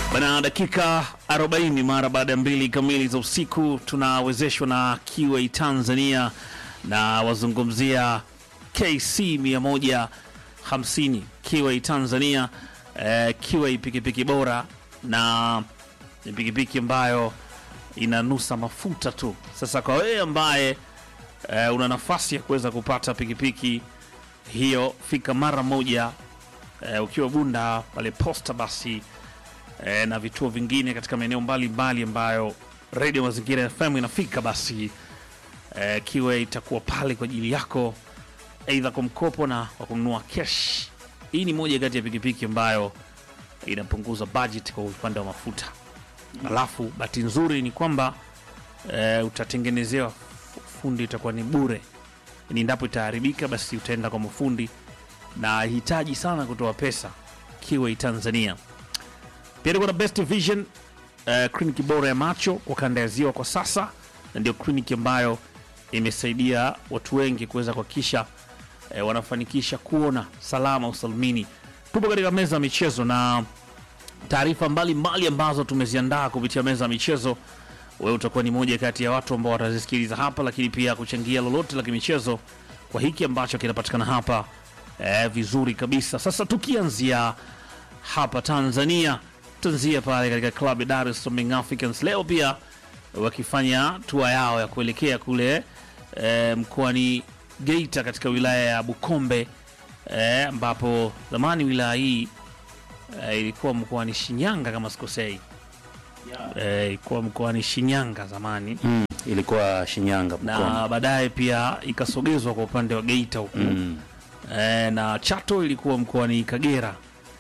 Bana, dakika 40 mara baada ya mbili kamili za usiku tunawezeshwa na Kiway Tanzania na wazungumzia KC 150 Kiway Tanzania. Eh, Kiway pikipiki bora na ni pikipiki ambayo inanusa mafuta tu. Sasa kwa wewe ambaye eh, una nafasi ya kuweza kupata pikipiki hiyo, fika mara moja eh, ukiwa Bunda pale posta basi eh, na vituo vingine katika maeneo mbalimbali ambayo Radio Mazingira FM inafika, basi eh, Kiwe itakuwa pale kwa ajili yako, aidha kwa mkopo na kwa kununua cash. Hii ni moja kati ya pikipiki ambayo inapunguza budget kwa upande wa mafuta. Alafu bahati nzuri ni kwamba eh, utatengenezewa fundi, itakuwa ni bure. Ni endapo itaharibika, basi utaenda kwa mafundi na hitaji sana kutoa pesa. Kiwe Tanzania pia tuko na Best Vision uh, kliniki bora ya macho kwa kanda ya ziwa kwa sasa, na ndio kliniki ambayo imesaidia watu wengi kuweza kuhakikisha eh, wanafanikisha kuona salama usalimini. Tupo katika meza ya michezo na taarifa mbalimbali ambazo tumeziandaa kupitia meza ya michezo. Wewe utakuwa ni moja kati ya watu ambao watazisikiliza hapa, lakini pia kuchangia lolote la kimichezo kwa hiki ambacho kinapatikana hapa eh, vizuri kabisa. Sasa tukianzia hapa Tanzania, tanzia pale katika klabu ya Dar es Salaam Young Africans leo pia wakifanya tua yao ya kuelekea kule eh, mkoani Geita katika wilaya ya Bukombe eh, ambapo zamani wilaya hii eh, ilikuwa mkoani Shinyanga kama sikosei. Eh, ilikuwa mkoani Shinyanga zamani Mm, ilikuwa Shinyanga Bukombe. na baadaye pia ikasogezwa kwa upande wa Geita huku Mm, e, na Chato ilikuwa mkoani Kagera,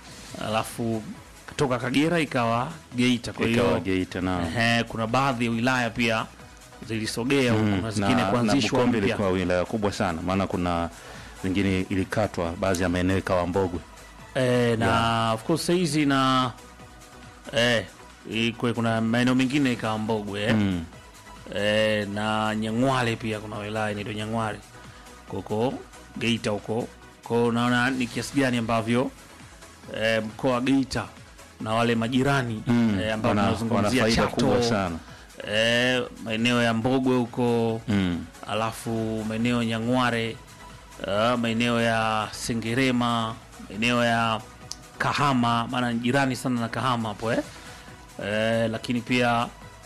alafu kutoka Kagera ikawa Geita. Kwa ikawa hiyo Geita na ehe, kuna baadhi ya wilaya pia zilisogea huku Mm, na zingine na, na kuanzishwa Bukombe mpya. ilikuwa wilaya kubwa sana, maana kuna zingine ilikatwa, baadhi ya maeneo ikawa Mbogwe. E, na of course hizi na e, ikwe, kuna maeneo mengine ikawa Mbogwe eh. Mm, e, na Nyang'wale pia kuna wilaya inaitwa Nyang'wale huko Geita huko kwao. Naona ni kiasi gani ambavyo e, mkoa wa Geita na wale majirani mm, e, ambao wana, wana tunazungumzia faida kubwa Chato sana. e, maeneo ya Mbogwe huko Mm, alafu maeneo ya Nyang'ware uh, maeneo ya Sengerema, maeneo ya Kahama, maana ni jirani sana na Kahama hapo eh? Eh, lakini pia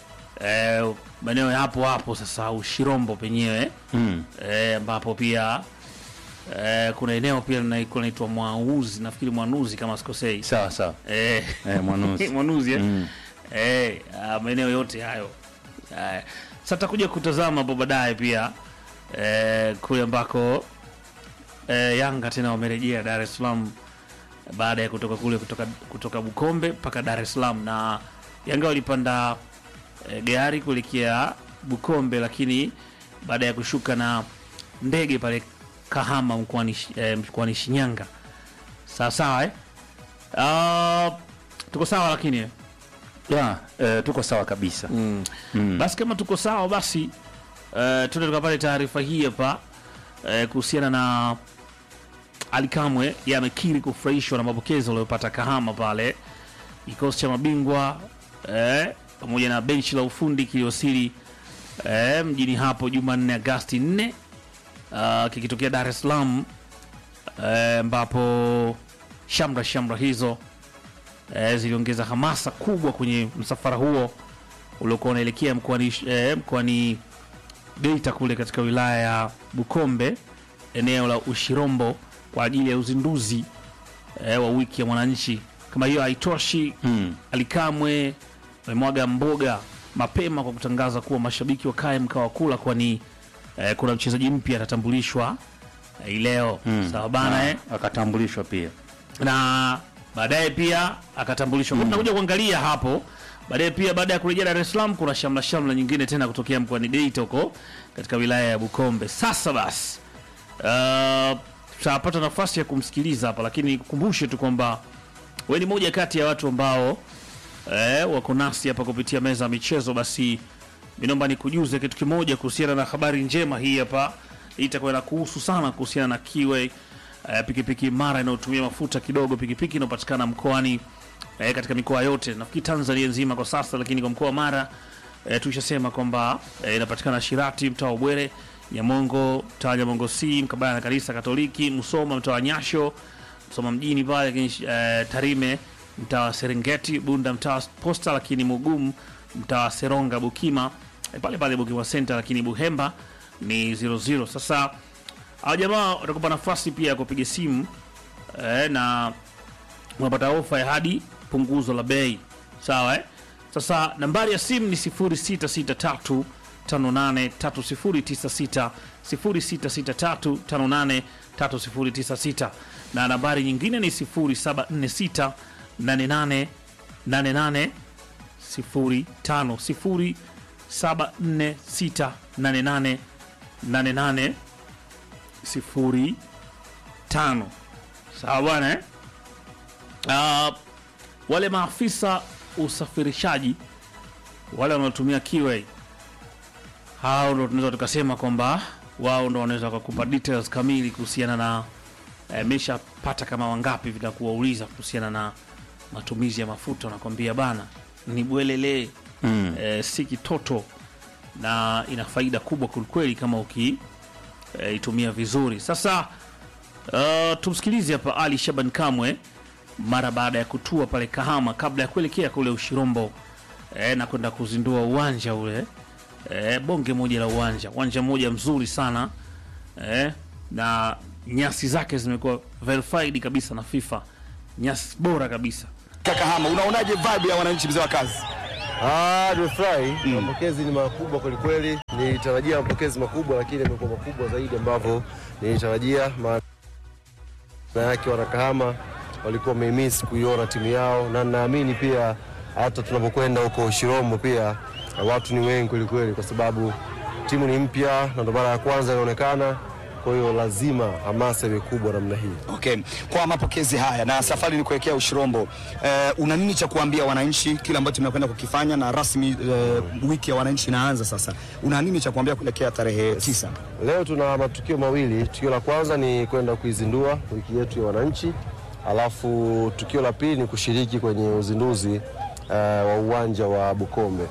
eh, maeneo ya hapo hapo sasa Ushirombo penyewe mm, eh, ambapo pia eh, kuna eneo pia linaikuwa linaitwa Mwauzi, nafikiri Mwanuzi kama sikosei sawa sawa. eh, Eh, Mwanuzi. Mwanuzi eh? Mm, Eh, ah, maeneo yote hayo Eh, sasa takuja kutazama hapo baadaye pia eh, kule ambako eh, Yanga tena wamerejea Dar es Salaam baada ya kutoka kule kutoka, kutoka Bukombe mpaka Dar es Salaam, na Yanga walipanda eh, gari kuelekea Bukombe, lakini baada ya kushuka na ndege pale Kahama mkoani eh, mkoani Shinyanga. Sawa sawa eh? Ah, tuko sawa lakini eh? ya, eh, tuko sawa kabisa. Mm. Mm. Basi kama tuko sawa basi uh, tuende tukapate taarifa hii hapa uh, kuhusiana na Ali Kamwe yeye amekiri kufurahishwa na mapokezi aliyopata Kahama pale kikosi cha mabingwa eh, pamoja na benchi la ufundi kiliwasili eh, mjini hapo Jumanne Agasti 4 uh, kikitokea Dar es Salaam eh, ambapo shamra shamra hizo eh, ziliongeza hamasa kubwa kwenye msafara huo uliokuwa unaelekea mkoani eh, mkoani Geita kule katika wilaya ya Bukombe eneo la Ushirombo kwa ajili ya uzinduzi eh, wa wiki ya mwananchi. Kama hiyo haitoshi, Mm, Alikamwe amemwaga mboga mapema kwa kutangaza kuwa mashabiki wakae mkao wa kula, kwani eh, kuna mchezaji mpya atatambulishwa eh, hii leo mm. sawa bana Na eh? akatambulishwa pia. na baadaye pia akatambulishwa. Mm. Tunakuja kuangalia hapo baadaye pia, baada ya kurejea Dar es Salaam, kuna shamla shamla nyingine tena kutokea mkoani Geita huko katika wilaya ya Bukombe. Sasa basi, uh, tutapata nafasi ya kumsikiliza hapa, lakini nikukumbushe tu kwamba wewe ni moja kati ya watu ambao eh, wako nasi hapa kupitia meza ya michezo. Basi mi naomba nikujuze kitu kimoja kuhusiana na habari njema hii hapa, hii itakuwa inakuhusu sana kuhusiana na Kiway eh, pikipiki imara inayotumia mafuta kidogo, pikipiki inayopatikana mkoani eh, katika mikoa yote nafikiri Tanzania nzima kwa sasa, lakini kwa mkoa wa Mara eh, tulishasema kwamba eh, inapatikana Shirati mtaa wa Bwere, Nyamongo mtaa wa Nyamongo C mkabala na kanisa Katoliki, Musoma mtaa wa Nyasho, Musoma mjini pale, lakini eh, Tarime mtaa wa Serengeti, Bunda mtaa wa Posta, lakini Mugumu mtaa wa Seronga, Bukima eh, pale pale Bukima Center, lakini Buhemba ni 00. Sasa hao jamaa watakupa nafasi pia ya kupiga simu eh, na unapata ofa ya hadi punguzo la bei sawa eh? Sasa nambari ya simu ni 0663 583096 0663 583096 na nambari nyingine ni 0746 88 88 05 0746 88 88 05 sawa bwana eh? Uh, wale maafisa usafirishaji wale wanaotumia Kiway hao ndo tunaweza tukasema kwamba wao ndo wanaweza wakakupa details kamili kuhusiana na eh, meshapata kama wangapi vitakuwauliza kuhusiana na matumizi ya mafuta, wanakwambia bana ni bwelele Mm. eh, si kitoto na ina faida kubwa kwelikweli kama ukiitumia vizuri. Sasa uh, tumsikilize hapa Ali Shaban Kamwe mara baada ya kutua pale Kahama kabla ya kuelekea kule Ushirombo eh, na kwenda kuzindua uwanja ule eh, bonge moja la uwanja, uwanja mmoja mzuri sana eh, na nyasi zake zimekuwa verified kabisa na FIFA, nyasi bora kabisa. Kahama, unaonaje vibe ya wananchi mzee wa kazi? Ah, nimefurahi. Mapokezi ni makubwa kwelikweli. Nilitarajia mapokezi makubwa, lakini yamekuwa makubwa zaidi ambavyo nilitarajia. Maana yake wanakahama walikuwa wameimiss kuiona timu yao, na naamini pia hata tunapokwenda huko Shirombo pia watu ni wengi kwelikweli, kwa sababu timu ni mpya na ndo mara ya kwanza inaonekana. Kwa hiyo lazima hamasa iwe kubwa namna hii. Okay. Kwa mapokezi haya na safari ni kuelekea Ushirombo, eh, una nini cha kuambia wananchi kile ambacho tunakwenda kukifanya na rasmi eh, wiki ya wananchi inaanza sasa, una nini cha kuambia kuelekea tarehe tisa? Leo tuna matukio mawili. Tukio la kwanza ni kwenda kuizindua wiki yetu ya wananchi, alafu tukio la pili ni kushiriki kwenye uzinduzi uh, wa uwanja wa Bukombe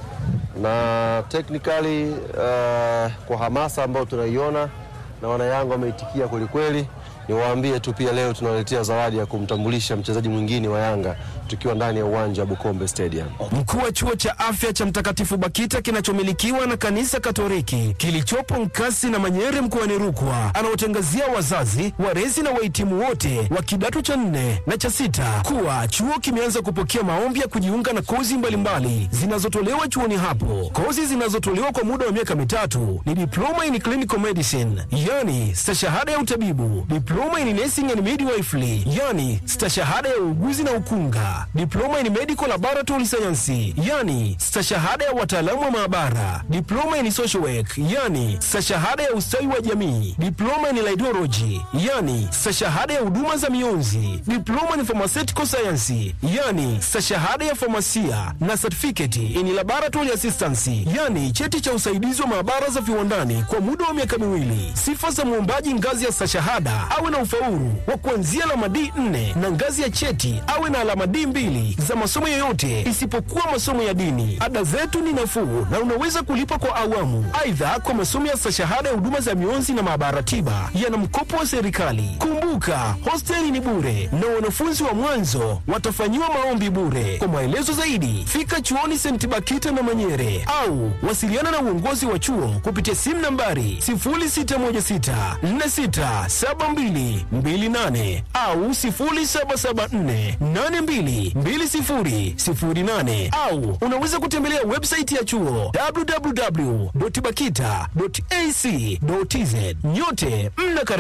na technically uh, kwa hamasa ambayo tunaiona na wanayanga wameitikia kwelikweli. Niwaambie tu pia leo tunaletea zawadi ya kumtambulisha mchezaji mwingine wa Yanga tukiwa ndani ya uwanja wa Bukombe Stadium. Mkuu wa chuo cha afya cha Mtakatifu Bakita kinachomilikiwa na kanisa Katoliki kilichopo Nkasi na Manyere mkoani Rukwa anaotangazia wazazi, walezi na wahitimu wote wa kidato cha nne na cha sita kuwa chuo kimeanza kupokea maombi ya kujiunga na kozi mbalimbali zinazotolewa chuoni hapo. Kozi zinazotolewa kwa muda wa miaka mitatu ni diploma in clinical medicine, yani stashahada ya utabibu, diploma in nursing and midwifery, yani stashahada ya uuguzi na ukunga, diploma in medical laboratory science, yani stashahada ya wataalamu wa maabara, diploma in social work, yani stashahada ya ustawi wa jamii, diploma in laidology, yani stashahada ya huduma za mionzi, diploma in pharmaceutical science, yani stashahada ya famasia na certificate in laboratory assistance, yani cheti cha usaidizi wa maabara za viwandani kwa muda wa miaka miwili. Sifa za mwombaji ngazi ya stashahada awe na ufaulu wa kuanzia alama D4 na ngazi ya cheti awe na alama D2 za masomo yoyote isipokuwa masomo ya dini. Ada zetu ni nafuu na unaweza kulipa kwa awamu. Aidha, kwa masomo ya stashahada ya huduma za mionzi na maabara tiba yana mkopo wa serikali. Kumbuka, hosteli ni bure na wanafunzi wa mwanzo watafanyiwa maombi bure. Kwa maelezo zaidi, fika chuoni St. Bakita na Manyere au wasiliana na uongozi wa chuo kupitia simu nambari 0616467228 au 0774822008 au unaweza kutembelea website ya chuo www.bakita.ac.tz. Nyote mnakaribishwa.